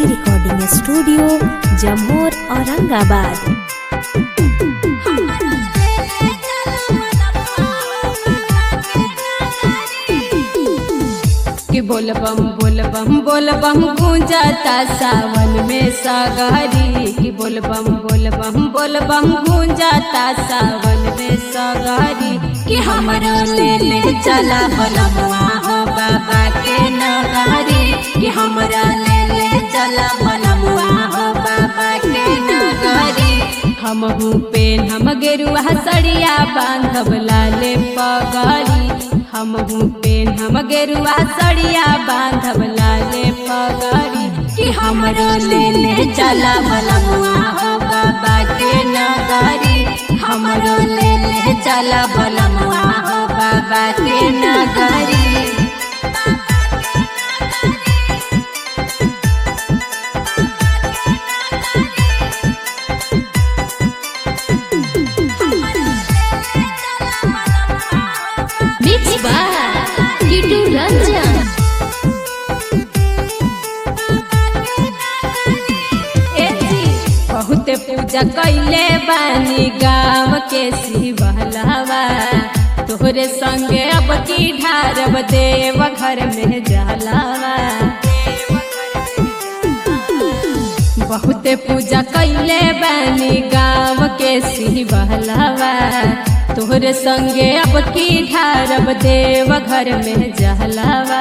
recording studio जमोर Aurangabad कि बोल बम बोल बम बोल बम गूंजाता सावन में सागरी कि बोल बम बोल बम बोल बम गूंजाता सावन में सागरी कि हमरो ले ले चला बलमुआ हो बाबा के नगरी कि हमरा ले ले चला बलमुआ हो बाबा के नगरी हम पेन हम गेरुआ सड़िया बांधब लाले पगड़ी हम पेन हम गेरुआ सड़िया बांधब लाले पगड़ी कि हमरो ले ले चला बलमुआ हो बाबा के नगरी हमरो ले ले चला बलमुआ हो बाबा के नगरी मिक्स बाय टीटू रंजन ए जी, बहुत पूजा कैले बानी गाँव के शिवहलावा तोहरे संगे अब की ढारब देव घर में जलावा बहुत पूजा कैले बानी गाँव के शिवहलावा तोहरे संगे अब की ढारब देव घर में जलावा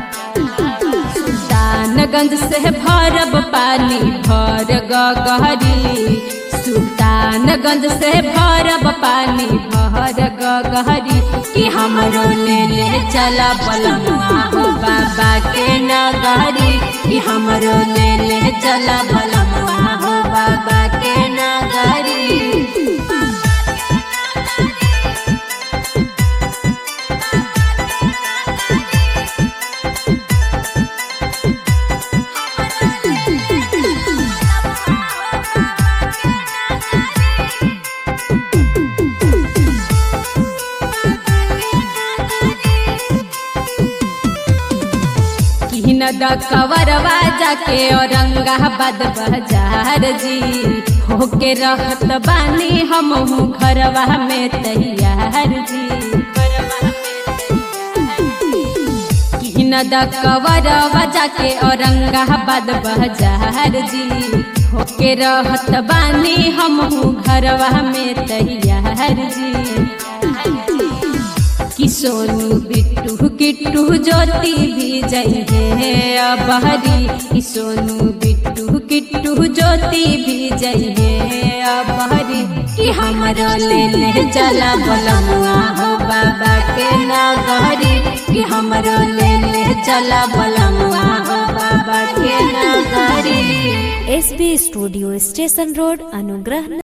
सुल्तानगंज से भरब पानी भर गहरी सुल्तानगंज से भरब पानी भर गहरी कि हमरो ले ले चला बलमुआ हो बाबा के नगरी कि हमरो ले ले चला बलमुआ हो बाबा के नगरी किन द कवरवा जाके औरंगाबाद बाजार जी होके रहत बानी हम घरवा में तैयार जी किन द कवरवा जाके औरंगाबाद बाजार जी होके रहत बानी हम घरवा में तैयार जी कि सोनू बिट्टू किट्टू ज्योति भी जइहे अबहरी कि सोनू बिट्टू किट्टू ज्योति भी जइहे अबहरी कि हमरो ले ले चला बलमुआ हो बाबा के नगरी कि हमरो ले ले चला बलमुआ हो बाबा के नगरी S B studio station road अनुग्रह